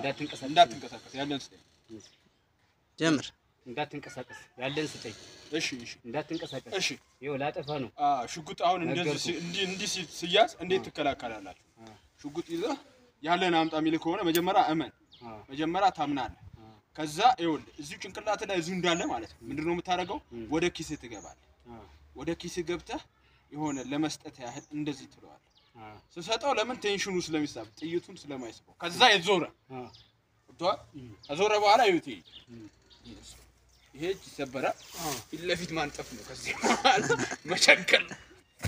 እንዳትንቀሳቀስ እንዳትንቀሳቀስ ያለን ስጠኝ። ጀምር። እንዳትንቀሳቀስ ያለን ስጠኝ። እሺ እሺ እንዳትንቀሳቀስ እሺ። ይኸው ላጠፋ ነው። አ ሽጉጥ አሁን እንደዚህ ነገርኩህ። ሲ- እንዲህ እንዲህ ሲ- ሲያዝ እንዴት ትከላከላላችሁ? አ። ሽጉጥ ይዘህ ያለን አምጣ የሚል ከሆነ መጀመሪያ እመን፣ አ፣ መጀመሪያ ታምናለህ። አ፣ ከዛ ይኸውልህ እዚሁ ጭንቅላት ላይ እዚሁ እንዳለ ማለት ነው። ምንድን ነው የምታደርገው? ም። ወደ ኪስህ ትገባለህ። አ፣ ወደ ኪስህ ገብተህ የሆነ ለመስጠት ያህል እንደዚህ ትለዋለህ። አ፣ ስሰጠው ለምን ቴንሽኑ ስለሚሳብ ጥይቱን ስለማይስበው ከዛ የዞረ አ፣ ገብቶሃል? ም፣ ከዞረ በኋላ ይሁት ይሄ ም፣ ይሄ እጅ ይሰበራል። አ፣ ፊት ለፊት ማንጠፍ ነው። ከዚህ በኋላ መቸንከል ነው።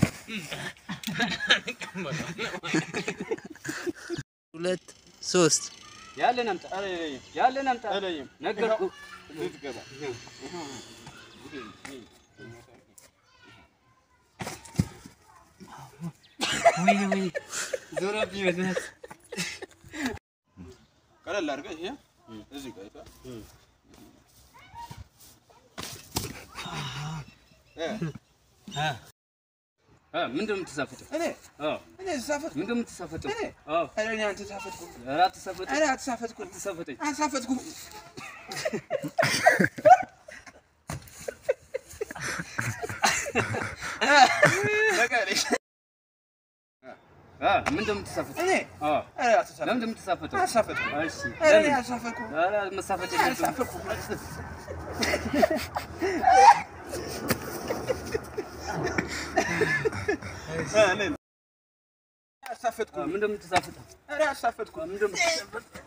ሁለት ሶስት ያለን አምጣ ያለን አምጣ አለይም ነገርኩህ። እዚህ ትገባ ወይኔ ወይኔ ዞረብኝ በእናትህ። ቀለል አድርገህ ይሄ እዚህ ጋር አይተህ ም፣ እ አ፣ አ፣ ምንድን ነው የምትሳፈጠው? እኔ አ፣ እኔ ተሳፈጥኩ። ምንድን ነው የምትሳፈጠው? እኔ? አ፣ ኧረ እኔ አንተ ተሳፈጥኩ። ኧረ አትሳፈጥ፣ ኧረ አትሳፈጥኩ። አትሳፈጠኝ። አትሳፈጥኩ። በቃ እኔ አ፣ ምንድን ነው የምትሳፈጠው? እኔ አ፣ ኧረ አትሳፈጥኩ። ለምንድን ነው የምትሳፈጠው? አትሳፈጥኩ። እሺ፣ ኧረ እኔ ለምን? አትሳፈጥኩ። ኧረ መሳፈጥ የለብህም። አትሳፈጥኩ። እኔ ነው። አትሳፈጥኩ። አ፣ ምንድን ነው የምትሳፈጠው? ኧረ አትሳፈጥኩ። ምንድን ነው የምትሳፈጠው?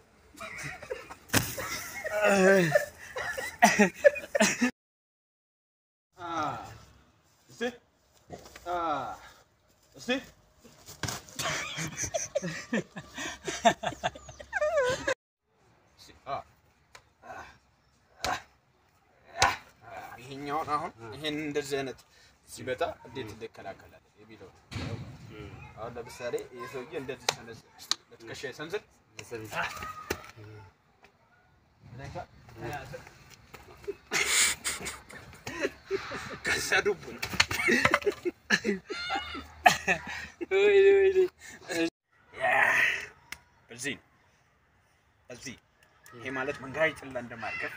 Ah. እስቲ አ እስቲ እስቲ አ ይሄኛውን አሁን ይሄን እንደዚህ አይነት ሲመጣ እንዴት እንከላከላለን የሚለው አሁን ለምሳሌ ይሄ ሰውዬ እንደዚህ ሰነዝ ለትከሻ ሰንዝር ከዛ ዱብ ነው ወይኔ ወይኔ እዚህ ነው እዚህ ይሄ ማለት መንጋይ ጭላ እንደማርገፍ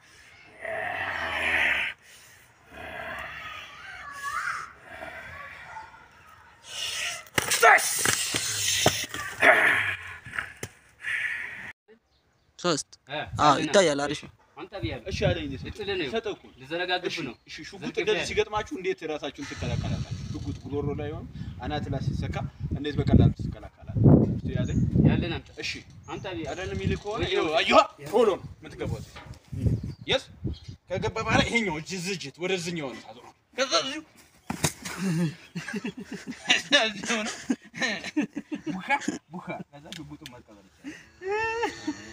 ሶስት አ፣ አዎ ያለን ይታያል። አሪፍ ነው። አምጣ ብያለሁ። እሺ አለኝ እኔ ሰጠ- ልጥልህ ነው። ሰጠህ እኮ ልዘረጋግፍ እሺ ነው። እሺ ሽጉጥ ዘርግፌ እንደዚህ ያለ። ሲገጥማችሁ እንዴት ራሳችሁን ትከላከላላችሁ? ሽጉጥ ጉሮሮ ላይ ሆነ አናት ላይ ሲሰካ እንዴት በቀላሉ ትከላከላላችሁ? እስቲ ያዘኝ። ያለን አምጣ እሺ አምጣ ብያለሁ። አይደለም የሚል ከሆነ ወይ ይኸው ወይ። አየኋ ቶሎ ነው የምትገባው። የስ ከገባ በኋላ ይሄኛው እጅ ዝጅት ወደዚህኛው ነው ታዞረው። ከዛ እዚሁ እዚሁ ነው ቡካ ቡካ ከዛ ሽጉጡን መቀበል ይቻላል።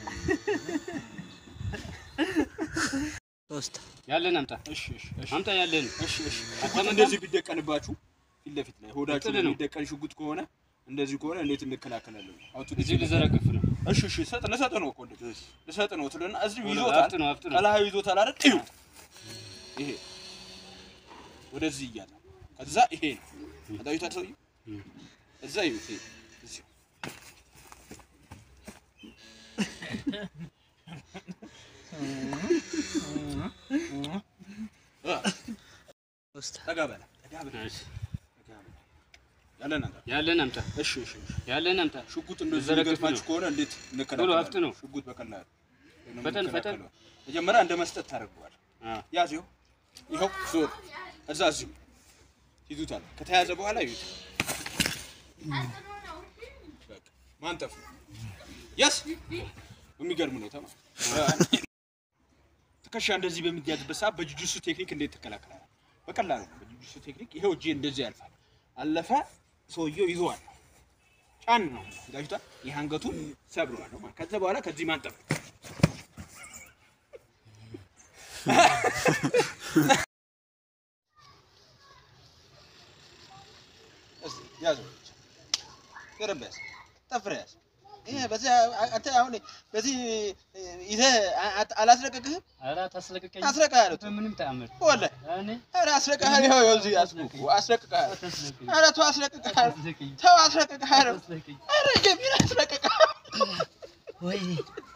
ሶስት ያለን አምጣ እሺ እሺ እሺ አምጣ ያለን እሺ እሺ ሽጉጥ እንደዚህ ቢደቀንባችሁ ፊት ለፊት ላይ ሆዳችሁ ጥል ነው። የሚደቀን ሽጉጥ ከሆነ እንደዚህ ከሆነ እንዴት እንከላከላለን? አውጡ እዚህ ልዘረግፍ ነው። እሺ እሺ ሰጥ ልሰጥ ነው እኮ እንደዚህ ልሰጥ ነው ትልና እዚሁ ቶሎ ይዞታል አፍጥ ነው አፍጥ ነው። ቀላሃ ይዞታል አይደል? እዩ ይሄ ወደዚህ እያለ ከዛ ይሄ አዳዩታ ሰውዬ እዛ ይዩት ይሄ እዚሁ እ ሶስት ጠጋ በለ ጠጋ በለ እሺ፣ ጠጋ በለ ያለን አንተ ያለን አምጣ እሺ እሺ እሺ ያለን አምጣ። ሽጉጥ እንደዚህ ልዘረግፍ ገጥማችሁ ነው። ከሆነ እንዴት ቶሎ እንከላከላለን? አፍጥ ነው። ሽጉጥ በቀላሉ ነው ፈጠን የምንከላከለው። መጀመሪያ እንደ መስጠት ታደርገዋል። አ፣ ያዝ ይኸው ይኸው ዞር እዛ እዚሁ ይዙታል። ከተያዘ በኋላ ይዩት። በቃ ማንጠፍ ነው። የስ በሚገርም ሁኔታ ማለት ነው። ትከሻ እንደዚህ በሚያዝበት ሰዓት በጁጁሱ ቴክኒክ እንዴት ትከላከላለህ? በቀላሉ ነው። በጁጁሱ ቴክኒክ ይኸው እጄ እንደዚህ ያልፋል። አለፈ፣ ሰውየው ይዘዋል። ጫን ነው ጋጅቷል። ይህ አንገቱን ሰብረዋል ነው ማለት። ከዛ በኋላ ከዚህ ማንጠፍ ነው። እስኪ ያዘው ቅርብ ያዝ፣ ጠፍር ያዝ። ይሄ በዚህ አንተ አሁን በዚህ ይዘህ አላስለቀቅህም? ኧረ ታስለቅቀኝ። አስለቅሃለሁ። በምንም ተአምር ወላሂ እኔ ኧረ አስለቅሃለሁ። ይኸው ይኸው እዚህ ያዝኩህ እኮ አስለቅቅሃለሁ። አታስለቅኝ። ኧረ ተው አስለቅቅሃለሁ። አታስለቅኝ። ተው አስለቅቅሃለሁ። አታስለቅኝ። ኧረ ጀሚል አስለቅቅሃለሁ። ወይኔ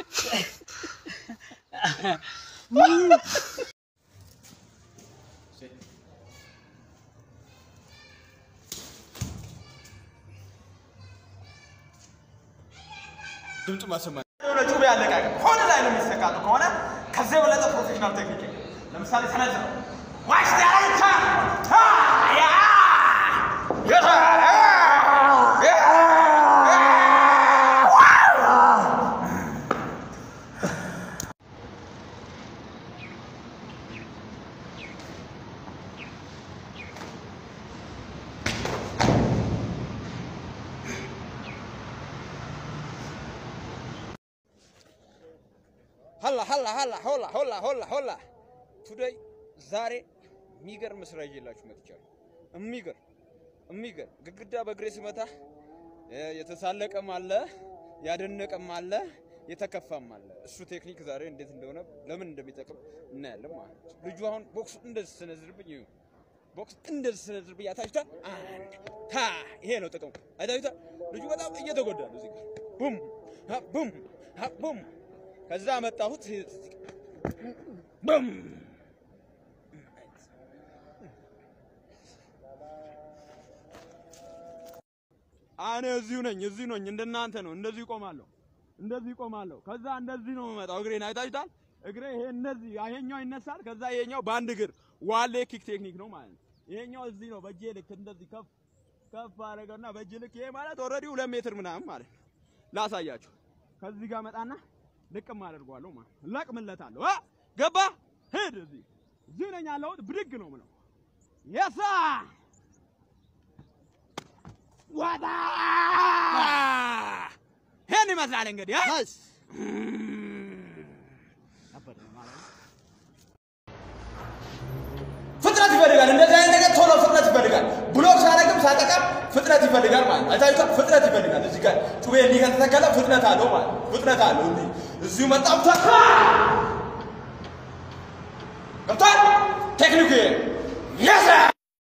ድምፅ ማሰማት የሆነ ጩቤ አለቃቀም ሆነ ላይ ነው የሚሰቃጡ ከሆነ ከዚህ የበለጠ ፕሮፌሽናል ቴክኒክ የለም። ለምሳሌ ሰነዝር ዋሽ ዳይታ ሀላ ሀላ ሀላ ሆላ ሆላ ሆላ ሆላ ቱዴይ ዛሬ የሚገርም ስራ ይዤላችሁ መጥቻለሁ። የሚገርም የሚገርም ግድግዳ በእግሬ ስመታ እ የተሳለቀም አለ ያደነቀም አለ የተከፋም አለ። እሱ ቴክኒክ ዛሬ እንዴት እንደሆነ ለምን እንደሚጠቅም እናያለን ማለት ነው። ልጁ አሁን ቦክስ እንደዚህ ስነዝርብኝ ይኸው ቦክስ እንደዚህ ስነዝርብኝ አታችሁታል። አንድ ታ ይሄ ነው ጥቅሙ። አይታችሁታል። ልጁ በጣም እየተጎዳ ነው። እዚህ ጋር ቡም ሀ ቡም ሀ ቡም ከዛ መጣሁት ቡም እኔ እዚሁ ነኝ፣ እዚሁ ነኝ። እንደናንተ ነው። እንደዚህ ቆማለሁ፣ እንደዚህ ቆማለሁ። ከዛ እንደዚህ ነው የምመጣው። እግሬን አይታችሁታል። እግሬ ይሄ እንደዚህ ይሄኛው ይነሳል። ከዛ ይሄኛው በአንድ እግር ዋሌ ኪክ ቴክኒክ ነው ማለት ነው። ይሄኛው እዚህ ነው። በእጄ ልክ እንደዚህ ከፍ ከፍ አደረገውና በእጅ ልክ ይሄ ማለት ኦልሬዲ ሁለት ሜትር ምናምን ማለት ነው። ላሳያችሁ። ከዚህ ጋር መጣና ልቅም አደርገዋለሁ ማለት ነው። ለቅምለታለሁ። አ ገባ ሂድ። እዚህ እዚህ ነኝ ያለሁት። ብድግ ነው ምለው የሳ ወጣ ይሄን ይመስላል እንግዲህ አ? ፍጥነት ይፈልጋል። እንደዚህ አይነት ነገር ቶሎ ፍጥነት ይፈልጋል። ብሎክ ሳረግም ሳጠቃም ፍጥነት ይፈልጋል ማለት ነው። አይታችሁታል። ፍጥነት ይፈልጋል። እዚህ ጋር ጩቤ እንዲህ ከተተከለ ፍጥነት አለው ማለት ነው። ፍጥነት አለው። እንዲህ እዚሁ መጣም ታ ገብቷል። ቴክኒኩ ይሄ ነው። የስ